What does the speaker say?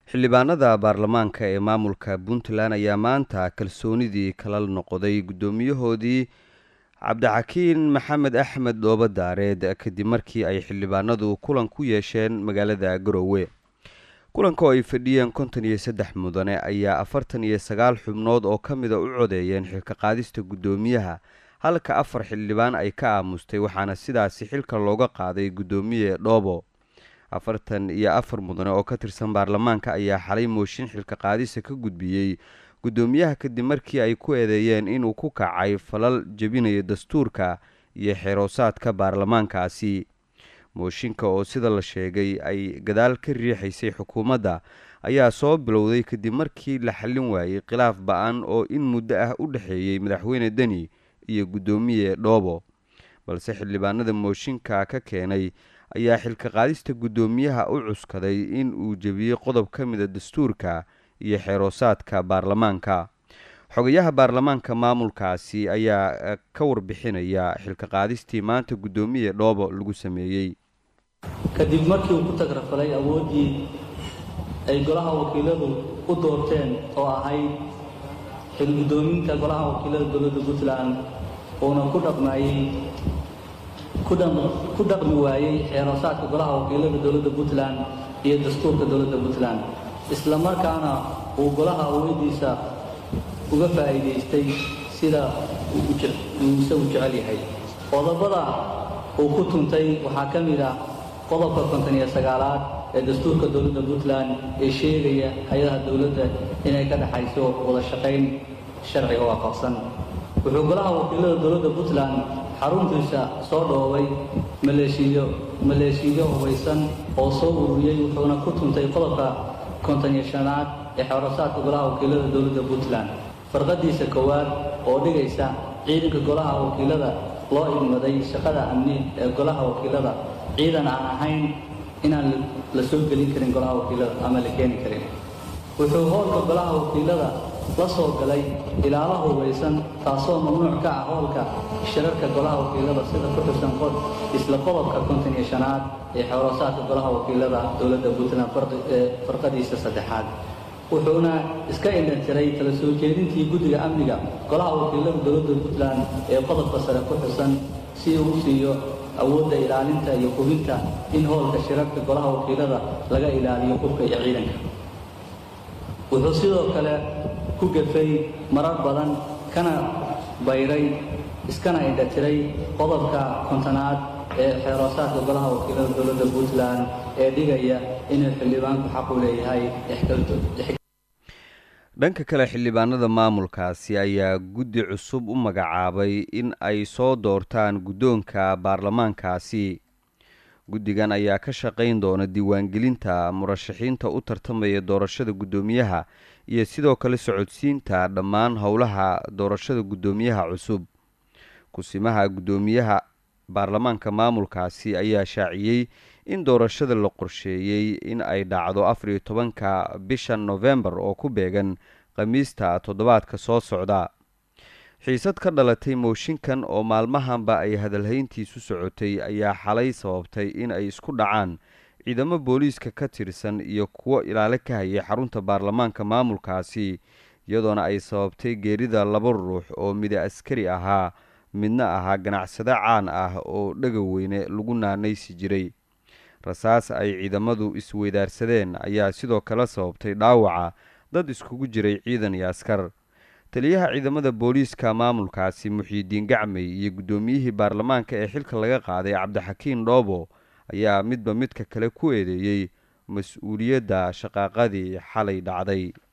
xildhibaanada baarlamaanka ee maamulka puntland ayaa maanta kalsoonidii kala noqday guddoomiyahoodii cabdixakiin maxamed axmed dhoobo daareed kadib markii ay xildhibaanadu kulan ku yeesheen magaalada garowe kulanka oo ay fadhiyeen konton iyo saddex mudane ayaa afartan iyo sagaal xubnood oo ka mida u codeeyeen xilka qaadista guddoomiyaha halka afar xildhibaan ay ka aamustay waxaana sidaasi xilka looga qaaday guddoomiye dhoobo afartan iyo afar mudane oo ka tirsan baarlamaanka ayaa xalay mooshin xilka qaadisa ka gudbiyey guddoomiyaha kadib markii ay ku eedeeyeen inuu ku kacay falal jebinaya dastuurka iyo xeroosaadka baarlamaankaasi mooshinka oo sida la sheegay ay gadaal ka riixaysay xukuumadda ayaa soo bilowday kadib markii la xallin waayey khilaaf ba-an oo in muddo ah u dhexeeyey madaxweyne deni iyo guddoomiye dhoobo balse xildhibaanada mooshinka ka keenay ayaa xilka qaadista guddoomiyaha u cuskaday in uu jebiyey qodob ka mida dastuurka iyo xeroosaadka baarlamaanka xogayaha baarlamaanka maamulkaasi ayaa ka warbixinaya xilka qaadistii maanta guddoomiye dhoobo lagu sameeyey kadib markii uu ku tagrafalay awooddii ay golaha wakiiladu u doorteen oo ahayd xilguddoominta golaha wakiilada dowladda puntland uuna ku dhaqmayey ku dhaqmi waayey xeeroosaadka golaha wakiilada dowladda puntland iyo dastuurka dowladda puntland isla markaana uu golaha awoodiisa uga faa'iidaystay sida uu isagu jecel yahay qodobada uu ku tuntay waxaa ka mid ah qodobka konton iyo sagaalaad ee dastuurka dowladda puntland ee sheegaya hay-adaha dowladda inay ka dhexayso wada shaqayn sharciga waafaqsan wuxuu golaha wakiilada dowladda puntland xaruntiisa soo dhoobay maleeshiyo maleeshiyo hubaysan oo soo ururiyey wuxuuna ku tuntay qodobka konton iyo shanaad ee xeerasaadka golaha wakiilada dowladda puntland farqadiisa koowaad oo dhigaysa ciidanka golaha wakiilada loo idmaday shaqada amni ee golaha wakiilada ciidan aan ahayn inaan la soo gelin karin golaha wakiilada ama la keeni karin wuxuu howlka golaha wakiilada la soo galay ilaalo hubaysan taasoo mamnuuc ka ah howlka shirarka golaha wakiilada sida ku xirsan isla qodobka konton iyo shanaad ee xeeroosaadka golaha wakiilada dowladda puntland farqadiisa saddexaad wuxuuna iska indhantiray kala soo jeedintii guddiga amniga golaha wakiilada dowladda puntland ee qodobka sare ku xusan si uu u siiyo awoodda ilaalinta iyo hubinta in howlka shirarka golaha wakiilada laga ilaaliyo hubka iyo ciidanka wuxuu sidoo kale ku gafay marar badan kana bayray iskana indhatiray qodobka kontonaad ee xeeroosaadka golaha wakiilada dowladda puntland ee dhigaya inuu xildhibaanku xaq u leeyahay dhanka kale xildhibaanada maamulkaasi ayaa guddi cusub u magacaabay in ay soo doortaan guddoonka baarlamaankaasi guddigan ayaa ka shaqayn doona diiwaangelinta murashaxiinta u tartamaya doorashada guddoomiyaha iyo sidoo kale socodsiinta dhammaan howlaha doorashada guddoomiyaha cusub kusimaha guddoomiyaha baarlamaanka maamulkaasi ayaa shaaciyey in doorashada la qorsheeyey in ay dhacdo afar iyo tobanka bisha nofembar oo ku beegan khamiista toddobaadka soo socda xiisad ka dhalatay mooshinkan oo maalmahanba ay hadalhayntiisu socotay ayaa xalay sababtay in ay isku dhacaan ciidamo booliiska ka tirsan iyo kuwo ilaale ka hayay xarunta baarlamaanka maamulkaasi iyadoona ay sababtay geerida laba ruux oo mida askari ahaa midna ahaa ganacsade caan ah oo dhaga weyne lagu naanaysi jiray rasaas ay ciidamadu isweydaarsadeen ayaa sidoo kale sababtay dhaawaca dad iskugu jiray ciidan iyo askar taliyaha ciidamada booliiska maamulkaasi muxiidiin gacmey iyo guddoomiyihii baarlamaanka ee xilka laga qaaday cabdixakiin dhoobo ayaa midba midka kale ku eedeeyey mas-uuliyadda shaqaaqadii xalay dhacday